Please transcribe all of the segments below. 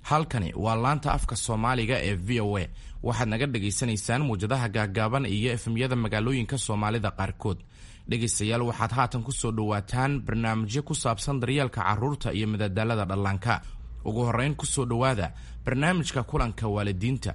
halkani waa laanta afka soomaaliga ee v o a waxaad naga dhagaysanaysaan muwjadaha gaagaaban iyo efemyada magaalooyinka soomaalida qaarkood dhegaystayaal waxaad haatan ku soo dhowaataan barnaamijyo ku saabsan daryeelka carruurta iyo madadaalada dhallaanka ugu horrayn ku soo dhowaada barnaamijka kulanka waalidiinta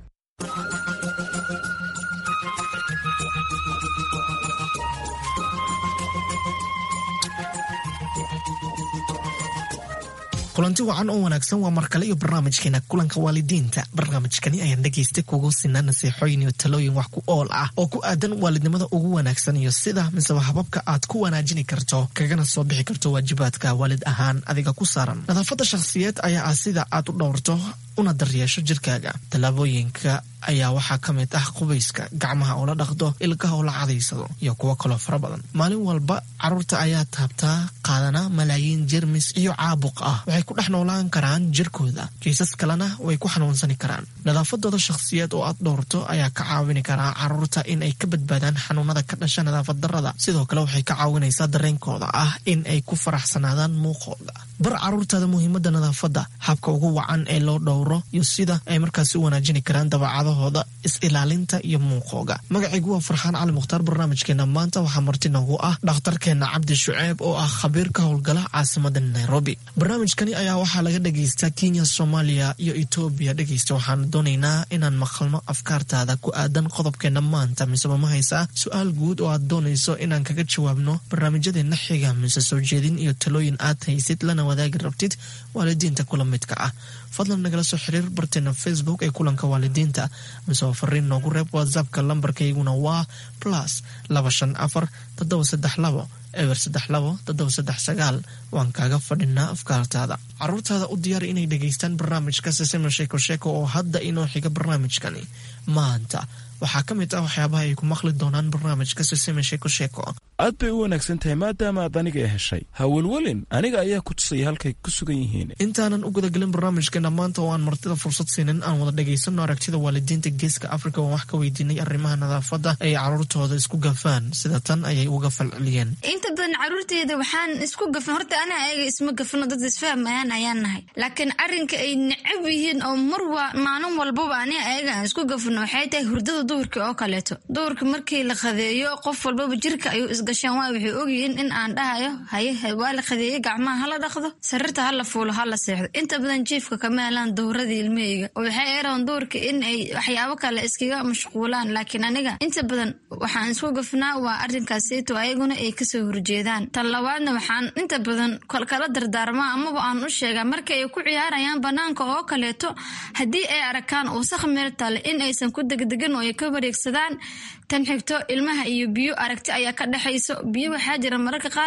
kulanti wacan oo wanaagsan waa markale iyo barnaamijkeena kulanka waalidiinta barnaamijkani ayaan dhegaystay kugu sinaa nasiixooyin iyo talooyin wax ku ool ah oo ku aadan waalidnimada ugu wanaagsan iyo sida miseba hababka aad ku wanaajini karto kagana soo bixi karto waajibaadka waalid ahaan adiga ku saaran nadaafadda shakhsiyeed ayaa ah sida aad u dhowrto una daryeesho jirkaaga tallaabooyinka ayaa waxaa ka mid ah qubayska gacmaha oo la dhaqdo ilkaha oo la cadaysado iyo kuwo kaloo fara badan maalin walba carruurta ayaa taabtaa qaadana malaayiin jermis iyo caabuq ah waxay ku dhex noolaan karaan jirkooda kiisas kalena way ku xanuunsani karaan nadaafadooda shakhsiyeed oo aad dhowrto ayaa ka caawini karaa carruurta in ay ka badbaadaan xanuunada ka dhasha nadaafad darrada sidoo kale waxay ka caawinaysaa dareenkooda ah in ay ku faraxsanaadaan muuqooda bar carruurtaada muhiimadda nadaafadda habka ugu wacan ee loo dhowro iyo sida ay markaasi u wanaajini karaan dabacadahooda is-ilaalinta iyo muuqooga magacaygu waa farxaan cali mukhtaar barnaamijkeena maanta waxaa marti noogu ah dhakhtarkeena cabdi shuceeb oo ah khabiir ka howlgala caasimada nairobi barnaamijkani ayaa waxaa laga dhagaystaa kenya soomaaliya iyo etoobiya dhegaysta waxaan doonaynaa inaan maqalno afkaartaada ku aadan qodobkeena maanta miseba ma haysaa su-aal guud oo aad doonayso inaan kaga jawaabno barnaamijyadeena xiga mise soo jeedin iyo talooyin aad haysid lana wadaagi rabtid waalidiinta kula midka ah fadlan nagala soo xiriir barteena facebook ee kulanka waalidiinta miseba fariin noogu reeb whatsappka lambarkayguna waa plus laba shan afar toddoba saddex labo eber saddex labo toddoba saddex sagaal waan kaaga fadhinaa afkaartaada carruurtaada u diyaari inay dhegaystaan barnaamijka sesema sheeko sheeko oo hadda inoo xiga barnaamijkani maanta waxaa ka mid ah waxyaabaha ay ku maqli doonaan barnaamijka seseme sheeko sheeko aad bay u wanaagsan tahay maadaama aad aniga i heshay hawelwelin aniga ayaa ku tusaya halkay ku sugan yihiin intaanan u gudagelin barnaamijkeena maanta oo aan martida fursad siinin aan wada dhagaysano aragtida waalidiinta geeska afrika oo wax ka weydiinay arrimaha nadaafadda ay carruurtooda isku gafaan sida tan ayay uga falceliyeen inta badan carruurteyda waxaan isku gafan horta ana ayaga isma gafano dad isfahmayaan ayaan nahay laakiin arrinka ay necab yihiin oo marwa maalin walbaba ani ayaga aan isku gafano waxay tahay hurdada duhurka oo kaleeto duhurka markii la qadeeyo qof walbaba jirka ayuu isgashaan waa waxay ogyihiin in aan dhahayo haye waa la qadeeyey gacmaha hala dhaqdo sariirta hala fuulo hala seexdo inta badan jiifka kama helaan dowradii ilmaheyga oo waxay eran duhurka in ay waxyaabo kale iskaga mashquulaan laakiin aniga inta badan waxaan isku gafnaa waa arrinkaasito ayaguna ay kasoo horjeedaan tan labaadna waxaan inta badan kala dardaarmaa amaba aan u sheegaa marka ay ku ciyaarayaan banaanka oo kaleeto haddii ay arakaan wasaq meel tale in aysan ku degdegin oo ay ka wareegsadaan tan xigto ilmaha iyo biyo aragti ayaa ka dhexayso biyo waxaa jira mararka qaar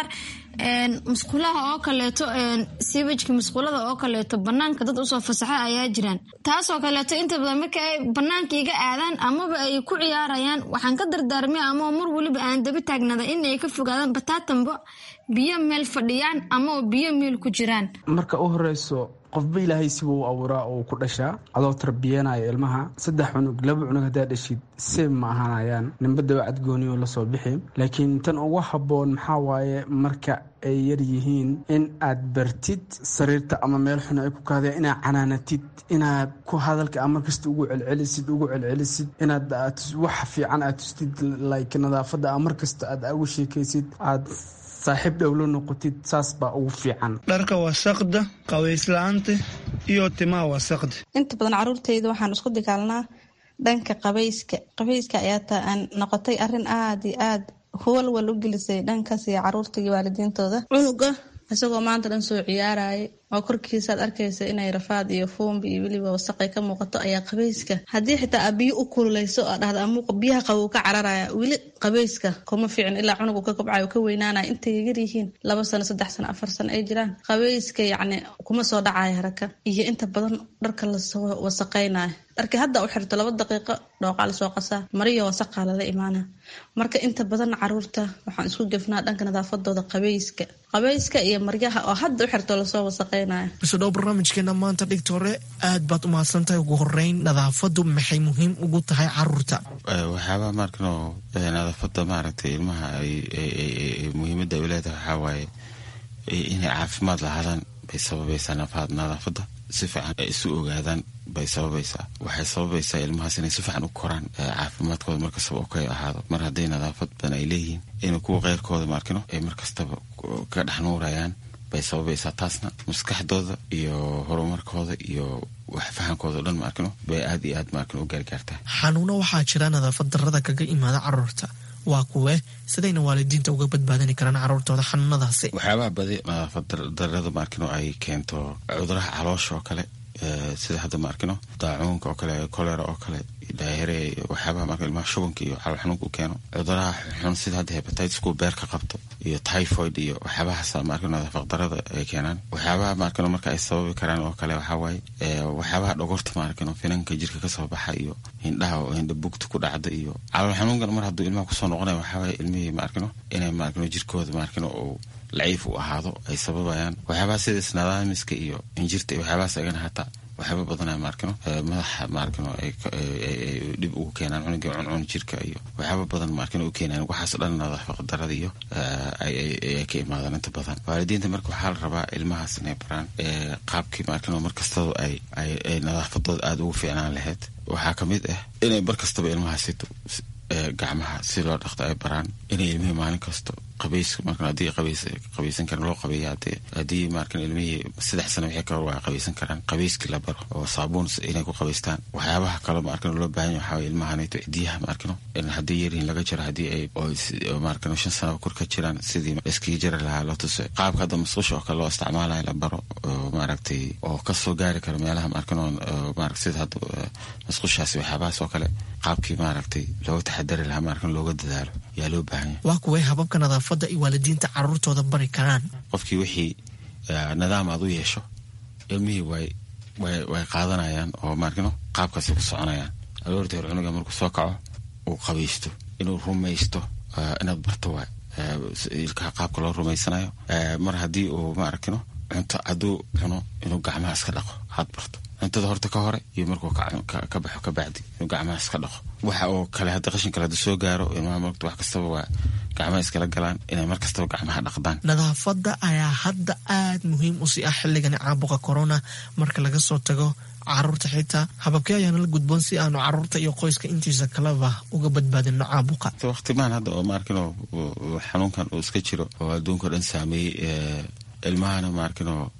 musqulaha oo kaleeto siibajka musqulada oo kaleeto banaanka dad usoo fasaxa ayaa jiraan taasoo kaleeto inta badan marka ay banaanka iga aadaan amaba ay ku ciyaarayaan waxaan ka dardaarmay ama mar weliba aan daba taagnada in ay ka fogaadaan bataatanba biyo meel fadhiyaan ama biyo meel ku jiraan marka u horeyso qofba ilaahay sibuu u abuuraa oo ku dhashaa adoo tarbiyanayo ilmaha saddex cunug laba cunug haddaa dhashid seeb ma ahaanayaan ninba dabacad gooniyo lasoo bixi laakiin tan ugu habboon maxaa waaye marka ay yar yihiin in aad bartid sariirta ama meel xun ay ku kaadeen inaad canaanatid inaad ku hadalka a markasta ugu celcelisid ugu celcelisid inaad wax fiican aad tustid like nadaafadda a markasta aad ugu sheekaysid aad saaxiib dhowlo noqotid saas baa ugu fiican dharka wasaqda qabaysla'aanta iyo timaha wasaqda inta badan caruurtayda waxaan isku dagaalnaa dhanka qabayska qabayska ayaa taa aan noqotay arrin aada iyo aad walwal u gelisay dhankaas iyo caruurta iyo waalidiintooda cunuga isagoo maanta dhan soo ciyaaraya oo korkiisaad arkaysa inay rafaad iyo fuumbi iyo weliba wasaqay ka muuqato ayaa qabayska haddii xitaa aa biyo u kululeyso oo dhahda amuuqa biyaha qabow ka cararaya weli qabayska kuma fiicin ilaa cunugu ka kobcayo ka weynaanaya intay yar yihiin laba sano saddex sano afar sano ay jiraan qabayska yacni kuma soo dhacaya haraka iyo inta badan dharka lasoo wasaqaynayo dharkii hadda u xirto laba daqiiqo dhooqaa lasoo qasaa mariyo wasaqaa lala imaana marka inta badan caruurta waxaan isku gefnaa dhanka nadaafadooda qabayska qabayska iyo maryaha oo hadda u xirto lasoo wasaqay bisodhow barnaamijkeena maanta dhigta hore aad baad u mahadsantahay ugu horeyn nadaafadu maxay muhiim ugu tahay caruurta waxyaabaha maarkano nadaafada maaragtay ilmaha muhiimada ay leedahay waxaa waaye inay caafimaad lahaadaan bay sababaysaa nadaafada si fiican ay isu ogaadaan bay sababaysaa waxay sababaysaa ilmahaas inay si fiican u koraan caafimaadkooda markastaba okay ahaado mar hadday nadaafad badan ay leeyihiin inay kuwa keyrkooda maarkino ay markastaba ka dhex nuurayaan bay sababaysaa taasna maskaxdooda iyo horumarkooda iyo wax fahankooda o dhan maarkino bay aad iyo aad maarkino u gaargaartaa xanuuno waxaa jira nadaafad darrada kaga imaada caruurta waa kuwe sidayna waalidiinta uga badbaadani karaan caruurtooda xanuunadaasi waxyaabaha badi nadaafad darrada maarkino ay keento cuduraha caloosha oo kale sida hadda maarkino daacuunka oo kale kolera oo kale daahire waxyaabaha marka ilmaha shubanka iyo calool xanuunka u keeno cuduraha xun sida hadda hepatitisku beerka qabto iyo typhoid iyo waxyaabahaas maarkino nadaafad darrada ay keenaan waxyaabaha maarkino marka ay sababi karaan oo kale waxaa waaye waxyaabaha dhogorta maarkino finanka jirka kasoo baxa iyo hindhaha oo hindha bugta ku dhacda iyo calool xanuunkan mar hadduu ilmaha kusoo noqonaya waxaa waaye ilmihii maarkino inay maarkino jirkooda maarkino uu laciif u ahaado ay sababayaan waxyaabaha sida isnadaamiska iyo injirta iyo waxyaabahaas agana hataa waxyaaba badanaa maarkino madaxa maarkino ay dhib ugu keenaan cunugii cuncun jirka iyo waxyaaba badan maarkino u keenaan waxaas dhan nadaafad darada iyo ay ka imaadaan inta badan waalidiinta marka waxaa la rabaa ilmahaas inay baraan qaabkii maarkino markastaba ay ay nadaafadooda aada ugu fiicnaan lahayd waxaa kamid ah inay mar kastaba ilmahaasito gacmaha si loo dhaqto ay baraan inay ilmihii maalin kasto qabayska marka haddii qabays qabaysan karan loo qabeeya hadee haddii markan ilmihii saddex sano wixii kale waa qabaysan karaan qabayskii la baro oo saabuun inay ku qabaystaan waxyaabaha kale markan loo baahan yahay waxaa ilmahanayto cidiyaha markano in haddii yaryihin laga jaro haddii ay markan shan sano kor ka jiraan sidii iskaga jari lahaa loo tuso qaabka hadda masqusha oo kale loo isticmaalayo la baro oo maaragtay oo kasoo gaari karo meelaha markan maaragt sida hadda masqushaasi waxyaabahaas oo kale qaabkii maaragtay looga taxadari lahaa markan looga dadaalo yaa loo baahan yahay waa kuway hababka nadaafadda ay waalidiinta caruurtooda bari karaan qofkii wixii nidaam aad u yeesho ilmihii way way way qaadanayaan oo maarkino qaabkaasi ku soconayaan aroortii hore cunuga markuu soo kaco uu qabaysto inuu rumaysto inaad barto waay ilkaha qaabka loo rumaysanayo mar haddii uu maarkino cunto hadduu cuno inuu gacmaha iska dhaqo aad barto cuntada horta ka hore iyo markuu ka baxo ka bacdi inuu gacmaha iska dhaqo waxa oo kale hadda qashin kale haduu soo gaaro ilmaha marta wax kastaba waa gacmaha iskala galaan inay mar kastaba gacmaha dhaqdaan nadaafadda ayaa hadda aada muhiim usii ah xilligani caabuqa corona marka laga soo tago caruurta xitaa hababkee ayaana la gudboon si aanu caruurta iyo qoyska intiisa kaleba uga badbaadino caabuqa waqtimaan hadda oo maarkino xanuunkan uu iska jiro oo adduunka dhan saameeyey ilmahana maarkino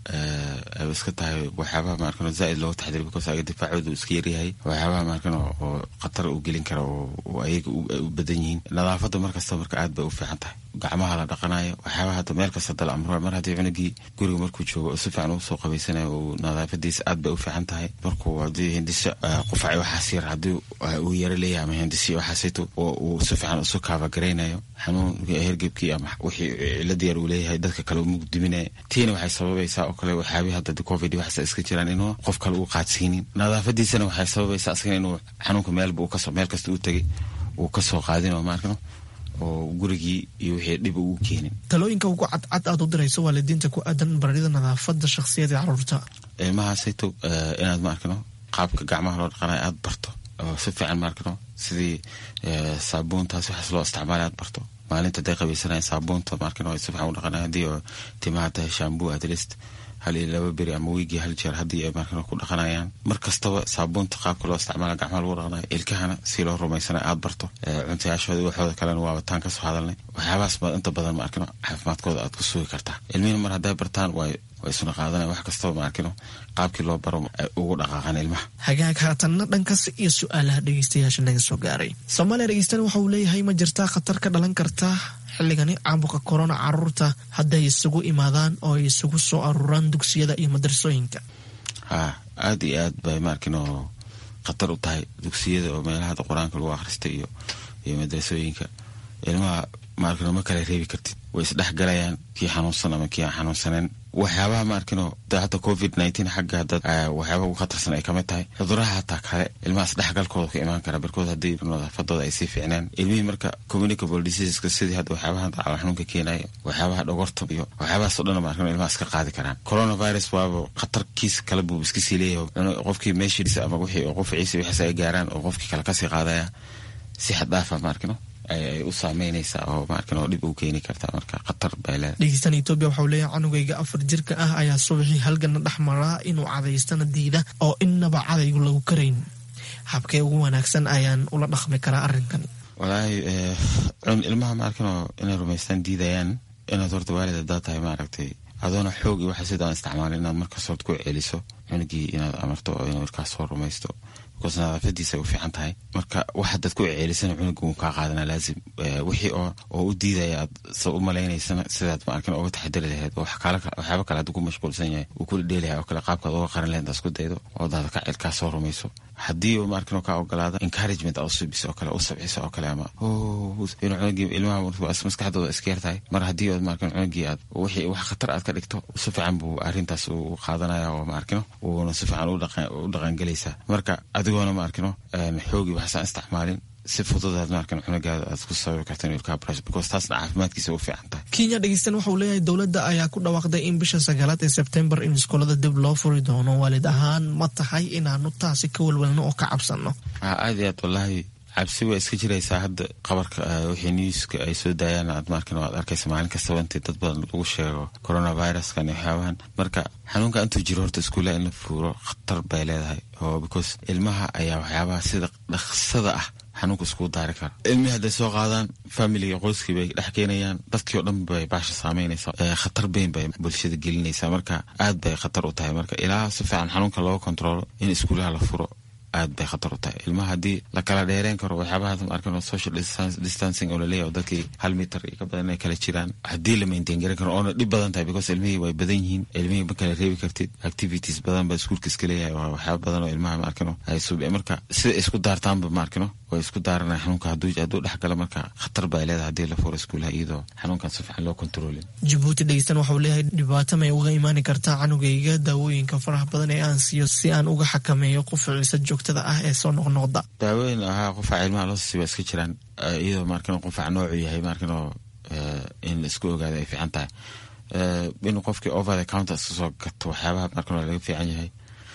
ay iska tahay waxyaabaha maarkino zaaid looga taxdiri because aga difaacooda iska yaryahay waxyaabaha maarkino oo khatar u gelin kara oo ayaga u badan yihiin nadaafadda markasta marka aad bay u fiican tahay gacmaha la dhaqanayo waxyaabaha hadda meel kasta dal amro mar haddii cunugii guriga markuu joogo si fiican ugu soo qabaysanayo uu nadaafadiisa aad bay u fiican tahay markuu haddii hindisho qufac waxaas yar haddii uu yaro leeyahay ama hindisyo waxaasito oo uu si fiican isu kaabagaraynaayo xanuun hergebkii ama wixii cilad yar uu leeyahay dadka kale mugdiminaya tiina waxay sababaysaa oo kale waxyaabihi hadda covid waxaasa iska jiraan inuu qof kale uu qaadsiinin nadaafadiisana waxay sababaysaa asagana inuu xanuunka meelba uu kasoo meel kasta u tegay uu kasoo qaadin oo maarkano oo gurigii iyo wixii dhib ugu keenin talooyinka ugu cadcad aad u dirayso waalidiinta ku aadan barida nadaafadda shakhsiyada caruurta ilmahaasayto inaad maarkano qaabka gacmaha loo dhaqanayo aad barto oo si fiican maarkano sidii saabuuntaas waxaas loo isticmaalay aad barto maalinta haday qabaysanaya saabuunta maarkano si fiican u dhaqanaya haddii oo timaha tahay shaambuu atlist hal iyo laba beri ama wiigii hal jeer haddii ay markan ku dhaqanayaan mar kastaba saabuunta qaabka loo isticmaala gacmaha lagu dhaqanayo ilkahana si loo rumaysanayo aad barto cuntayaashooda waxooda kalena waa wataan kasoo hadalnay waxyaabahaas baad inta badan maarkino caafimaadkooda aad ku sugi kartaa ilmihina mar hadday bartaan way way isuna qaadanaya wax kastaba maarkino qaabkii loo baro ugu dhaqaaqan ilmaha hagaag haatanna dhankaas iyo su-aalaha dhegeystayaasha naga soo gaaray soomaaliya dhegeystan waxa uu leeyahay ma jirtaa khatar ka dhalan karta xilligani caabuqa corona caruurta hadday isugu imaadaan oo ay isugu soo aruuraan dugsiyada iyo madrasooyinka ha aada iyo aad bay maarkino khatar u tahay dugsiyada oo meelaha hadda qur-aanka lagu akhrista iyo iyo madrasooyinka ilmaha maarkino ma kala reebi kartid way isdhexgalayaan kii xanuunsan ama kii aan xanuunsaneen waxyaabaha maarkino hadda covid nineteen xagga dad waxyaabaha ugu khatarsan ay kamid tahay cuduraha hataa kale ilmahaas dhexgalkooda ka imaan kara barkood haddii nadaafadooda ay sii fiicnaan ilmihii marka communicable diseaseska sidii hadda waxyaabaha calool xanuunka keenaya waxyaabaha dhogorta iyo waxyaabahaas o dhan maarkino ilmahaas ka qaadi karaan coronavirus waaba khatarkiis kale buu iska sii leeyahay qofkii meeshiisa ama wixii oo qofciisa wixiis ay gaaraan oo qofkii kale kasii qaadaya si xad dhaafa maarkino ay u saameynaysaa oo maarkin oo dhib u keeni kartaa marka khatar bay leedahay dhegeystan etoobiya waxau leeyahay canugayga afar jirka ah ayaa subaxii halgana dhex maraa inuu cadaystana diida oo innaba cadaygu lagu karayn habkee ugu wanaagsan ayaan ula dhaqmi karaa arrinkan walaahi ilmaha maarkinoo inay rumaystaan diidayaan inaad horta waalid haddaad tahay maaragtay adoona xoog iyo waxa sidaan isticmaalin inaad markaas horta ku celiso cunugii inaad amarto oo inuu markaas soo rumaysto because nadaafadiisa ay u fiican tahay marka wax hadaad ku ceelisana cunuga wuu kaa qaadana laazim wixii oo oo u diidaya aad sa u malaynaysana sidaad maarkin oga taxadari lahayd oo waxyaaba kale hadduu ku mashquulsan yahay uu kula dheelahay oo kale qaabkaad uga qaran lahayd isku daydo oo daada ka cilkaa soo rumayso haddii maarkin kaa ogolaada encouragement aad usubis oo kale u sabciso oo kale ama inuu cunugii ilmaha maskaxdooda iska yar tahay mar haddii ood maarkin cunugii aad wixii wax khatar aad ka dhigto si fiican buu arrintaas u qaadanaya oo maarkino uuna si fiican u dhaqangelaysaa marka adigoona maarkino xoogi waxsaan isticmaalin si fududaad maarkan cunugaada aad ku sababi karta inuu ilkaa brush because taasna caafimaadkiisa u fiican tahay kenya dhegeystan waxauu leeyahay dowladda ayaa ku dhawaaqday in bisha sagaalaad ee sebtembar in iskoolada dib loo furi doono waalid ahaan ma tahay inaanu taasi ka walwalno oo ka cabsanno aad iyo aad wallaahi cabsi waa iska jiraysaa hadda qabarka wixii newska ay soo daayaan aad maarkan aad arkaysa maalin kastaba intii dad badan lagu sheego coronaviruskan iyo waxyaabahan marka xanuunka intuu jiro horta iskuullaha in la fuuro khatar bay leedahay oo because ilmaha ayaa waxyaabaha sida dhaqsada ah xanuunka iskugu daari kara ilmihii hadday soo qaadaan familiga qoyskii bay dhex keenayaan dadkii oo dhan bay baasha saameynaysa khatar beyn bay bulshada gelinaysaa marka aad bay khatar u tahay marka ilaa si fiican xanuunka looga kontrolo in iskuulaha la furo aad bay khatar u tahay ilmaha haddii la kala dheereen karo waxyaabaha markan social distancing oo laleeyahy oo dadkii hal mitar iyo ka badan inay kala jiraan haddii la maintain garan karo oona dhib badan tahay because ilmihii way badan yihiin ilmihii ma kala reebi kartid activities badan ba iskuulka iska leeyahay waa waxyaaba badan oo ilmaha maarkino ay sub marka sida isku daartaanba maarkino way isku daaranaya xanuunka hadduu hadduu dhex gala marka khatar bay leedahay haddii la furo iskuulaha iyadoo xanuunkan si fiican loo kontroolin jabuuti dhegeystan waxau leeyahay dhibaato may uga imaani kartaa canugayga daawooyinka faraha badan ee aan siiyo si aan uga xakameeyo qufaciisa joogtada ah ee soo noqnoqda daawooyin ahaa qufaca ilmaha loo siibaa iska jiraan iyadoo maarkin qufac noocu yahay maarkinoo in isku ogaada ay fiican tahay inuu qofkii over the counter iska soo gato waxyaabaha maarkinoo laga fiican yahay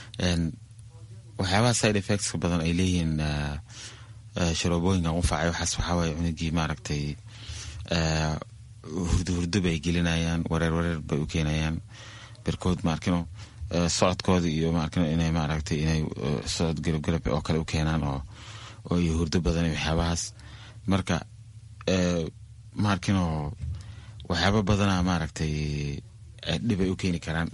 waxyaabaha side effectska badan ay leeyihiin sharoobooyinka qufaca waxaas waxaawaye cunugii maaragtay hurdo hurdo bay gelinayaan wareer wareer bay u keenayaan berkood maarkino socodkooda iyo maarkino inay maaragtay inay socod galabgalab oo kale u keenaan oo oo iyo hurdo badan iyo waxyaabahaas marka maarkino waxyaaba badana maaragtay dhibay u keeni karaan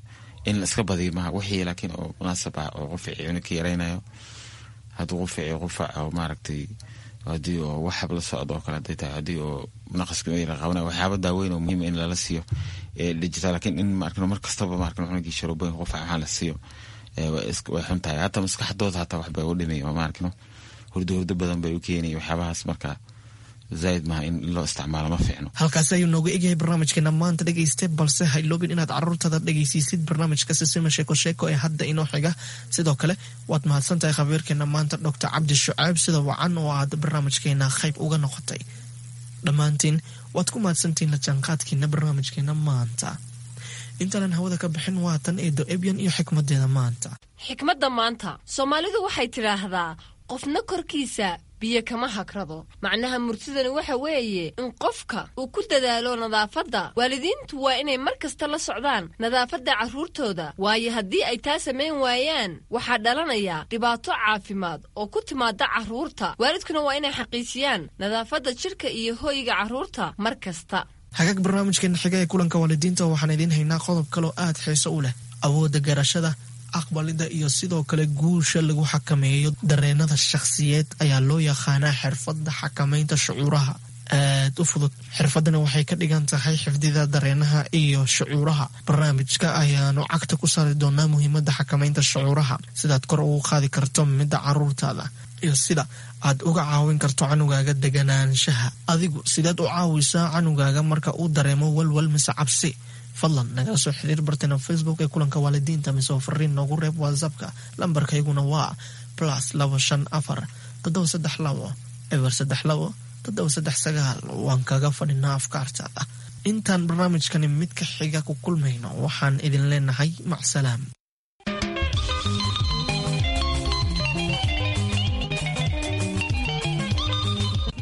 in la iska badiyo maha wixii laakiin oo munaasab ah oo qufici cunugka yaraynayo hadduu qufici qufac oo maaragtay haddii oo waxab la socdo oo kale haday tahay haddii oo naqaska yara qabanaya waxyaaba daaweyn oo muhiima in lala siiyo dhijita lakiin in maarkin mar kastaba maarkin cunugii sharooboyin qufac waxaa la siiyo way xun tahay hataa maskaxdooda hataa waxbay u dhimay oo maarkino hurdo hurdo badan bay u keenaya waxyaabahaas marka zaaid maha in loo isticmaalo ma fiicno halkaasi ayuu nooga egyahay barnaamijkeena maanta dhegayste balse hayloobin inaad caruurtada dhegaysiisid barnaamijka sisima sheeko sheeko ee hadda inoo xiga sidoo kale waad mahadsan tahay khabiirkeena maanta doctor cabdi shucaab sida wacan oo aad barnaamijkeena qayb uga noqotay dhammaantiin waad ku mahadsantihiin la jaanqaadkiina barnaamijkeena maanta intaanan hawada ka bixin waatan eedo ebyan iyo xikmadeeda maanta xikmadda maanta soomaalidu waxay tidhaahdaa qofna korkiisa biyo kama hagrado macnaha murtidani waxa weeye in qofka uu ku dadaalo nadaafadda waalidiintu waa inay mar kasta la socdaan nadaafadda carruurtooda waayo haddii ay taa samayn waayaan waxaa dhalanaya dhibaato caafimaad oo ku timaada carruurta waalidkuna waa inay xaqiijiyaan nadaafadda jidhka iyo hooyiga carruurta mar kasta hagaag barnaamijkeena xiga ee kulanka waalidiinta waxaan idiin haynaa qodob kaloo aad xiiso u leh awoodda garashada aqbalida iyo sidoo kale guusha lagu xakameeyo dareenada shakhsiyeed ayaa loo yaqaanaa xirfadda xakamaynta shucuuraha aad u fudud xirfadani waxay ka dhigan tahay xifdida dareenaha iyo shucuuraha barnaamijka ayaanu cagta ku saari doonaa muhiimada xakamaynta shucuuraha sidaad kor ugu qaadi karto midda caruurtaada iyo sida aad uga caawin karto canugaaga deganaanshaha adigu sideed u caawisaa canugaaga marka uu dareemo walwal mise cabsi fadlan nagala soo xiriir barteena facebook ee kulanka waalidiinta mise fariin noogu reeb whatsappka lambarkayguna waa plus labo shan afar toddoba saddex labo eber saddex labo toddoba saddex sagaal waan kaga fadhinaa afkaartaada intaan barnaamijkani mid ka xiga ku kulmayno waxaan idin leenahay macsalaam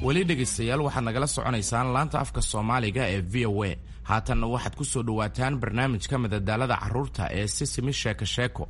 weli dhegaystayaal waxaad nagala soconaysaan laanta afka soomaaliga ee v o a haatanna waxaad ku soo dhowaataan barnaamijka madadaalada carruurta ee sisimi sheeko sheeko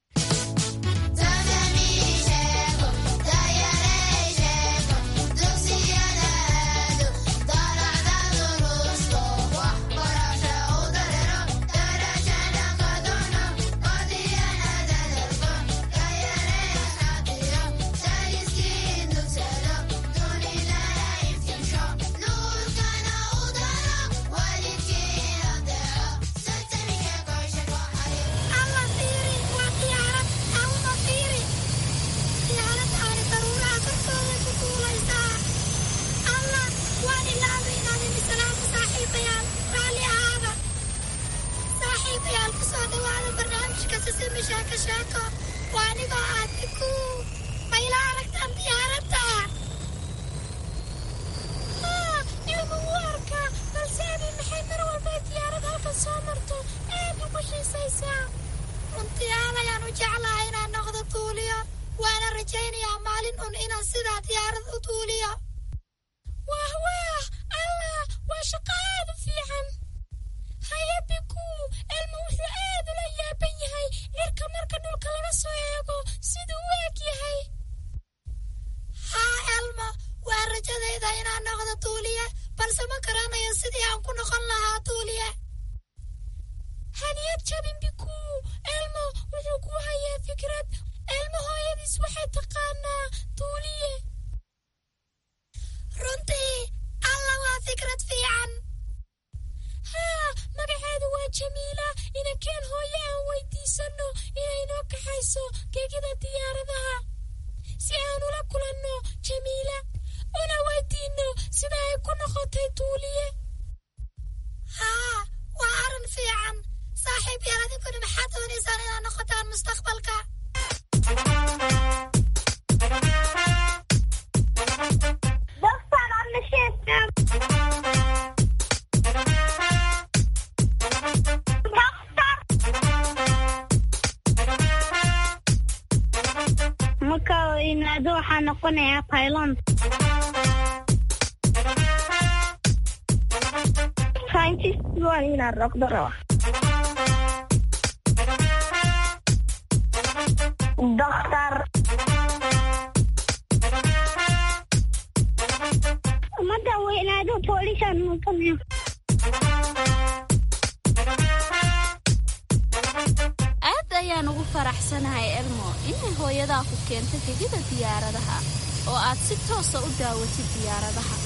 aad ayaan ugu faraxsanahay elmo inay hooyadaa ku keento gegida diyaaradaha oo aad si toosa u daawatid diyaaradaha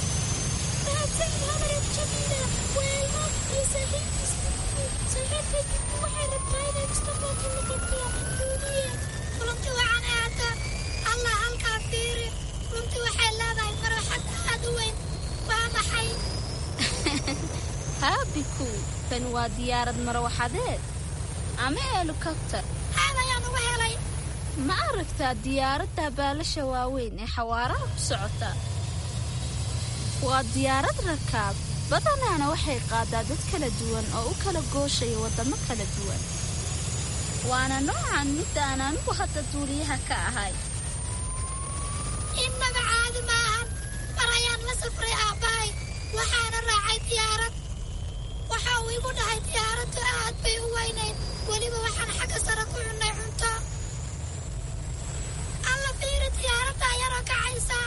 haabiku tani waa diyaarad marawaxadeed ama helikobtar ma aragtaa diyaaradda baalasha waaweyn ee xawaaraha ku socota waa diyaarad rakaab badanaana waxay qaadaa dad kala duwan oo u kala gooshaya waddamo kala duwan waana noocan midda aan anigu hadda duuliyaha ka ahay innaga caadi maahan mar ayaan la safray aabbahay waxaana raacay diyaarad waxa uu igu dhahay diyaaraddu aad bay u weynayd weliba waxaan xagga sare ku cunnay cunto alla fiiri diyaaradda yaroo kacaysa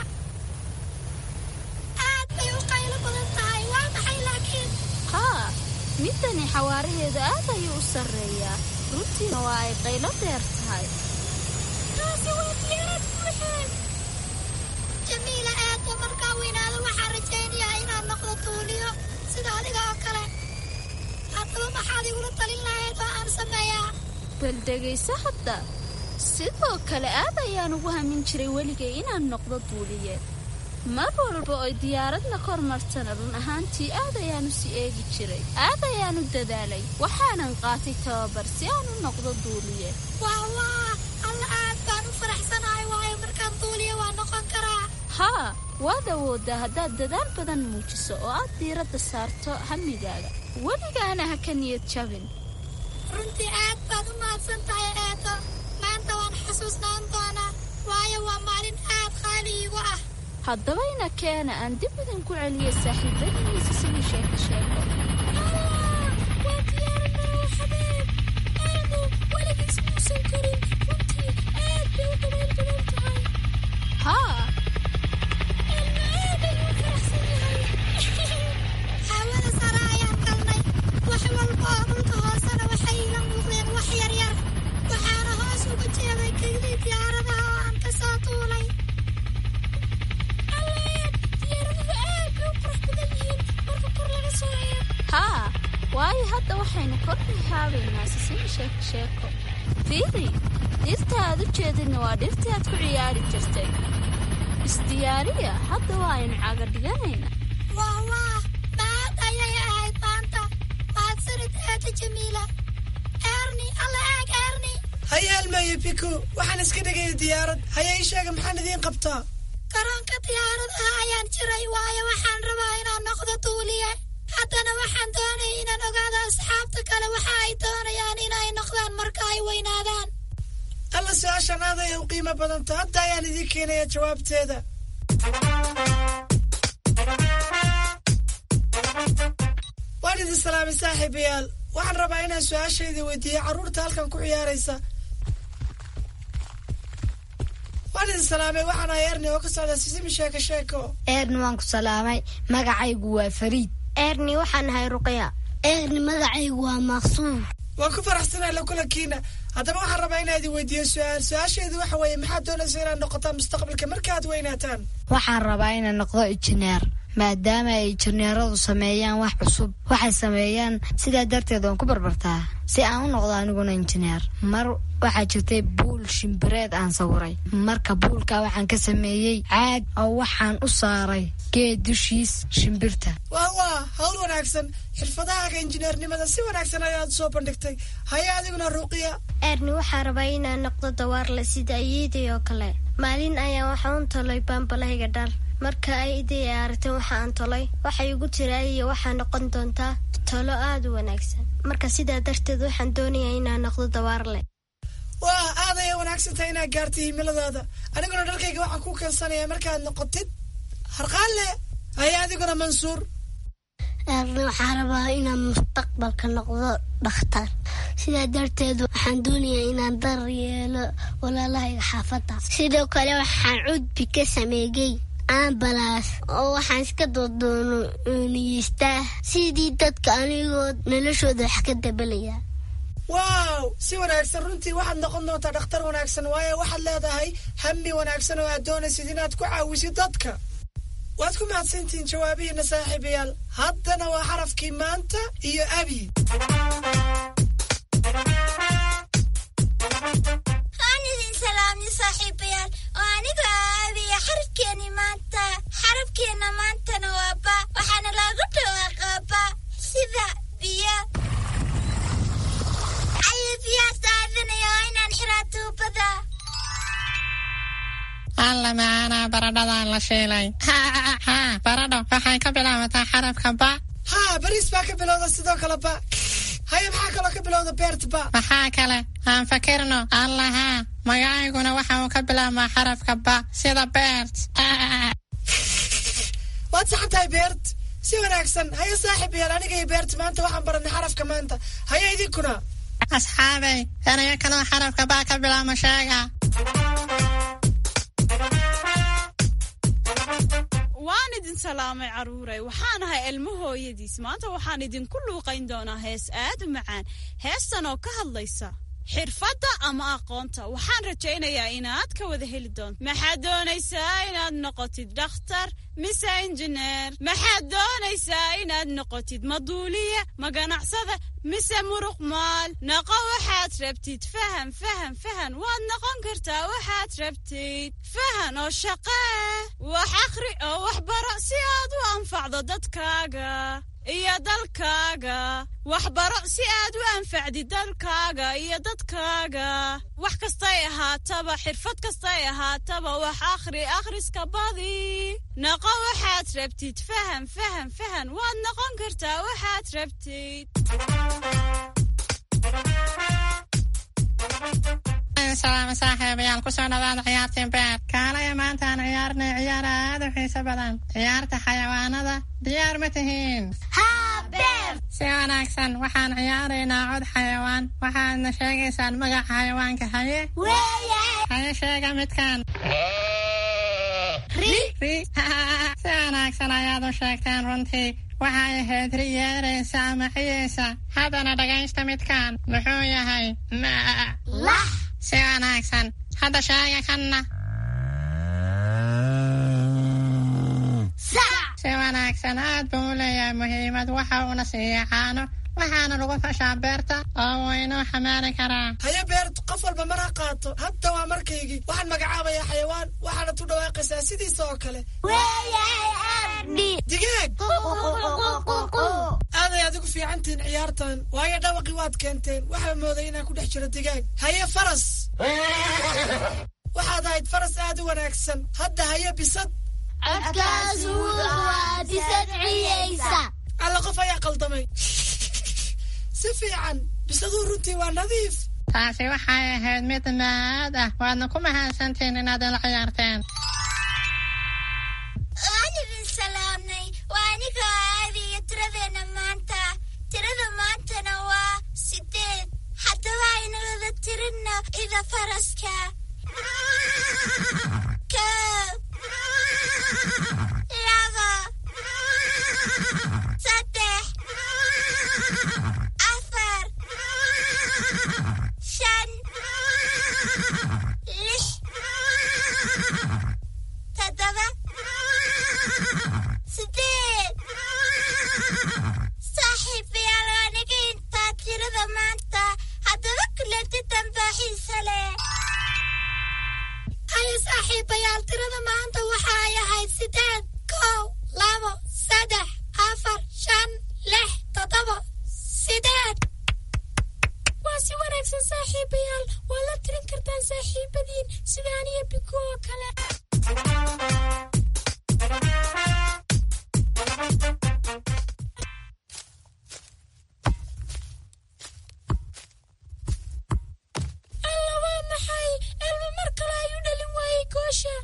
aad bay u qaylo badan tahay waa maxay laakiin haa midani xawaaraheedu aad ayuu u sarreeyaa runtiina waa ay qaylo dheer tahay taasi waa diyaarad buuxeen jamiila aadba markaa weynaado waxaan rajaynayaa inaan noqdo tuuliyo sida adiga oo kale haddaba maxaad igula talin lahayd oo aan sameeyaa bal dhegayso hadda sidoo kale aad ayaan ugu hamin jiray weligay inaan noqdo duuliye mar walba oy diyaaradna kor martana run ahaantii aad ayaanu si eegi jiray aad ayaanu dadaalay waxaanan qaatay tababar si aan u noqdo duuliye waa waa alla aad baan u faraxsanahay waayo markaan duuliye waa noqon karaa haa waad awooddaa haddaad dadaal badan muujiso oo aad diiradda saarto hamigaaga weligaana ha ka niyad jabin runtii aad baad u mahadsan tahay eedo maanta waan xusuusnaan doonaa waayo waa maalin aad qaali iigu ah haddaba ina keena aan dib idinku celiya saaxiibadiisa sidii sheeko sheeko waa diyaarad marooxadeed aanu weligiis muusan korin runtii aad bay u dabayl badan tahay haa elma aad ayuu u faraxsan yahay hawada sare ayaan galnay wax walba oo dhulka hoosena waxay iga muuqdeen wax yaryar waxaana hoos uga jeeday kaydii diyaaradaha oo aan ka soo tuulay alleed diyaaraduhu aad bay u qurux badan yihiin marka kor laga soo eego haa waayo hadda waxaynu kor ka haabaynaa sisimi sheeko sheeko fiiri dhirta aad u jeedinna waa dhirtii aad ku ciyaari jirtay isdiyaariya hadda waa aynu caga dhiganayna waa waa maad ayay ahayd maanta mahadsanid aada jamiila eerni alla eeg eerni haya almaayo biko waxaan iska dhigaya diyaarad haya ii sheega maxaan idiin qabtaa garoonka diyaaradaha ayaan jiray waayo waxaan rabaa inaan noqdo duuliye haddana waxaan doonaya inaan ogaado asxaabta kale waxa ay doonayaan inay noqdaan marka ay weynaadaan alla su-aashan aad ayay u qiimo badanta hadda ayaan idiin keenaya jawaabteeda waan idin salaamay saaxiibayaal waxaan rabaa inaan su-aashaydii weydiiyo carruurta halkan ku ciyaaraysa waan idin salaamay waxaan ahay erni oo ka socda sisimi sheeko sheeko eerni waan ku salaamay magacaygu waa fariid eerni waxaan ahay ruqya eerni magacaygu waa maqsuum waan ku faraxsanahay la kulankiina haddaba waxaan rabaa inaa idin weydiiyo su-aal su-aashaydu waxa weeye maxaad doonaysa inaad noqotaan mustaqbalka markaad weynaataan waxaan rabaa inaan noqdo injineer maadaama ay injineeradu sameeyaan wax cusub waxay sameeyaan sidaa darteed waan ku barbartaa si aan u noqdo aniguna injineer mar waxaa jirtay buul shimbireed aan sawiray marka buulka waxaan ka sameeyey caag oo waxaan u saaray geed dushiis shimbirta waa waa hawl wanaagsan xirfadahaaga injineernimada si wanaagsan ayaad soo bandhigtay haya adiguna ruuqiya eerni waxaa rabaa inaan noqdo dawaarle sida ayeeday oo kale maalin ayaa waxaa un tolay baambalahayga dhar marka ay iday aragteen waxa aan tolay waxay igu tira iyo waxaa noqon doontaa tolo aada u wanaagsan marka sidaa darteed waxaan doonayaa inaan noqdo dawaarle waa aad ayay wanaagsan tahay inaad gaartay himiladaada aniguna dharkayga waxaan ku keensanaya markaad noqotid harqaanle haya adiguna mansuur eerni waxaa rabaa inaan mustaqbalka noqdo dhakhtar sidaa darteed waxaan doonayaa inaan dar yeelo walaalahayga xaafadda sidoo kale waxaan cudbi ka sameeyey ambalaas oo waxaan iska doodooniyeystaa sidii dadka anigoo noloshooda wax ka dabalaya waaw si wanaagsan runtii waxaad noqon doontaa dhakhtar wanaagsan waayo waxaad leedahay hami wanaagsan oo aad doonaysid inaad ku caawisid dadka waad ku mahadsantihiin jawaabihiina saaxiibayaal haddana waa xarafkii maanta iyo abi waan idin salaamni saaxiibayaal oo aniga aabiya xarafkeeni maanta xarafkeenna maantana waa ba waxaana loogu dhawaaqaa ba sida biyo ayo biyaha saafinaya waa inaan xiraa tuubada alla macaanaa baradhadaan la shiilay haa baradho waxay ka bilaabataa xarafka ba haa bariis baa ka bilowda sidoo kale ba haya maxaa kaloo ka bilowda beert ba maxaa kale aan fakirno allahaa magacayguna waxa uu ka bilaabmaa xarafka ba sida beert waad saxan tahay beert si wanaagsan haya saaxiib yaal aniga iyo beert maanta waxaan baranay xarafka maanta haya idinkuna asxaabay erayo kaloo xarafka ba ka bilaabma sheega waan idin salaamay carruuray waxaan ahay ilmo hooyadiis maanta waxaan idinku luuqayn doonaa hees aad u macaan heestan oo ka hadlaysa xirfadda ama aqoonta waxaan rajaynayaa inaad ka wada heli doonto maxaad doonaysaa inaad noqotid dhakhtar mise injineer maxaad doonaysaa inaad noqotid maduuliye ma ganacsada mise muruq maal noqo waxaad rabtid fahan fahan fahan waad noqon kartaa waxaad rabtid fahan oo shaqee wax akhri oo wax baro si aad u anfacdo dadkaaga iyo dalkaaga waxbaro si aad u anfacdid dalkaaga iyo dadkaaga wax kastay ahaataba xirfad kastay ahaataba wax akhri akhriska badi noqo waxaad rabtid fahan fahan fahan waad noqon kartaa waxaad rabtid idin salaama saaxiibayaal kusoo dhawaada ciyaartii beer kaalaya maanta aan ciyaarnay ciyaar aad u xiiso badan ciyaarta xayawaanada diyaar ma tihiin si wanaagsan waxaan ciyaaraynaa cod xayawaan waxaadna sheegaysaan magaca xayawaanka haye haye sheega midkan si wanaagsan ayaad u sheegteen runtii waxay ahayd ri yeeraysa ama ciyaysa haddana dhagaysta midkaan muxuu yahay si wanaagsan hadda sheega kanna si wanaagsan aad buu u leeyahay muhiimad waxa uuna siiya caano waxaana lagu fashaa beerta oo wuu inuu xamaali karaa haye beert qof walba mar ha qaato hadda waa markaygii waxaan magacaabayaa xayawaan waxaana tu dhawaaqaysaa sidiisa oo kale digaag aaday adigu fiicantihiin ciyaartan waayo dhawaqii waad keenteen waxaa mooday inaan ku dhex jiro digaag haye faras waxaad ahayd faras aad u wanaagsan hadda haye bisad alla qof ayaa qaldamay si fiican bisaduu runtii waa nadiif taasi waxay ahayd mid maad ah waadna ku mahadsantiin inaad ila ciyaarteen waan idin salaamnay waa anigoo aadiyo tiradeenna maanta tirada maantana waa sideed haddaba aynu wada tirinno ida faraska koob laba saddex afar shan lix toddoba sideed saaxiibayaal aniga intaa tirada maanta haddaba kulanti dambaaxiisa leh haye saaxiibayaal tirada maanta waxa ay ahayd sideed kow labo saddex afar shan lix toddoba sideed waa si wanaagsan saaxiibayaal waa la tirin kartaan saaxiibadiin sida aniyo biku oo kale alla waa maxay elma mar kale ayuu dhalin waayey goosha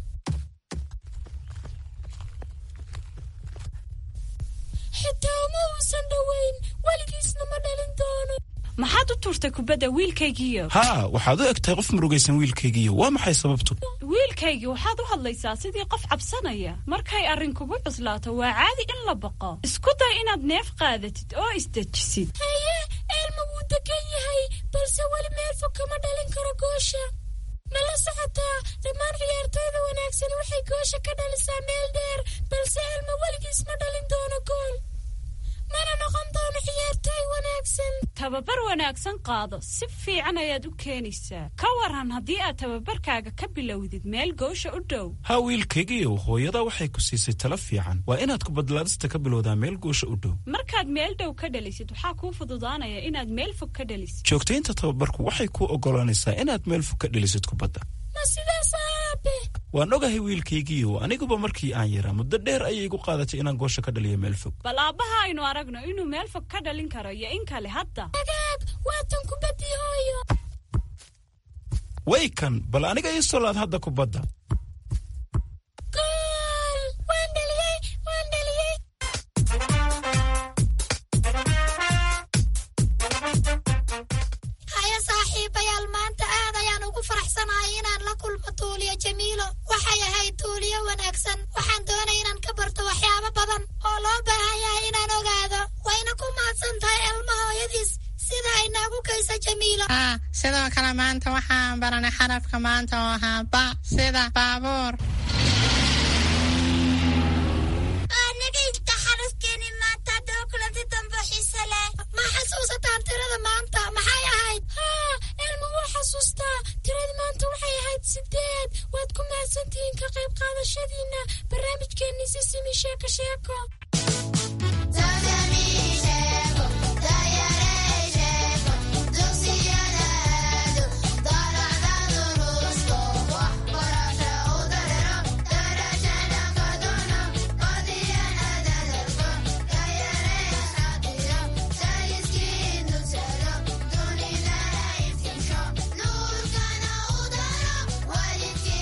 xitaa uma uusan dhoweyn weligiisna ma dhalin doono maxaad u tuurtay kubadda wiilkaygiiyo haa waxaad u eg tahay qof murugaysan wiilkaygiiyo waa maxay sababtu wiilkaygii waxaad u hadlaysaa sidii qof cabsanaya markay arrin kugu cuslaato waa caadi in la baqo isku day inaad neef qaadatid oo isdejisid haye elma wuu degan yahay balse weli meel fog kama dhalin karo goosha ma la socotaa dhammaan ciyaartooyda wanaagsan waxay goosha ka dhalisaa meel dheer balse elma weligiis ma dhalin doono gool mana noqon doono ciyaartooy wanaagsan tababar wanaagsan qaado si fiican ayaad u keenaysaa ka waran haddii aad tababarkaaga ka bilowdid meel goosha u dhow haa wiilkaygiiyow hooyada waxay ku siisay talo fiican waa inaad kubadlaadista ka bilowdaa meel goosha u dhow markaad meel dhow ka dhalisid waxaa kuu fududaanaya inaad meel fog ka dhalisid joogtaynta tababarku waxay kuu oggolaanaysaa inaad meel fog ka dhalisid kubadda ma sidaas aabe waan ogahay wiilkaygiiyow aniguba markii aan yaraa muddo dheer ayay igu qaadatay inaan goosha ka dhaliyo meel fog bal aabbaha aynu aragno inuu meel fog ka dhalin karo iyo in kale hadda agaag waatan kubaddii hooyo way kan bal aniga ii solaad hadda kubadda gool waan dhaliyey waan dhaliyey haya saaxiibayaal maanta aad ayaan ugu faraxsanahay inaan la kulmo tuuliyo jamiilo waxay ahayd tuuliyo wanaagsan waxaan doonay inaan ka barto waxyaabo badan oo loo baahan yahay inaan ogaado wayna ku mahadsan tahay elma hooyadiis sida ay noogu geysa jamiilo haa sidoo kale maanta waxaan baranay xarafka maanta oo ahaa ba sida baabuur aniga inta xarafkeeni maanta haddaba kulanti dambe xiise leh ma xasuusataan tirada maanta maxay ahayd haa elma waa xasuustaa tirada maanta waxay ahayd sideed waad ku mahadsantihiin ka qayb qaadashadiina barnaamijkeenii si simi sheeko sheeko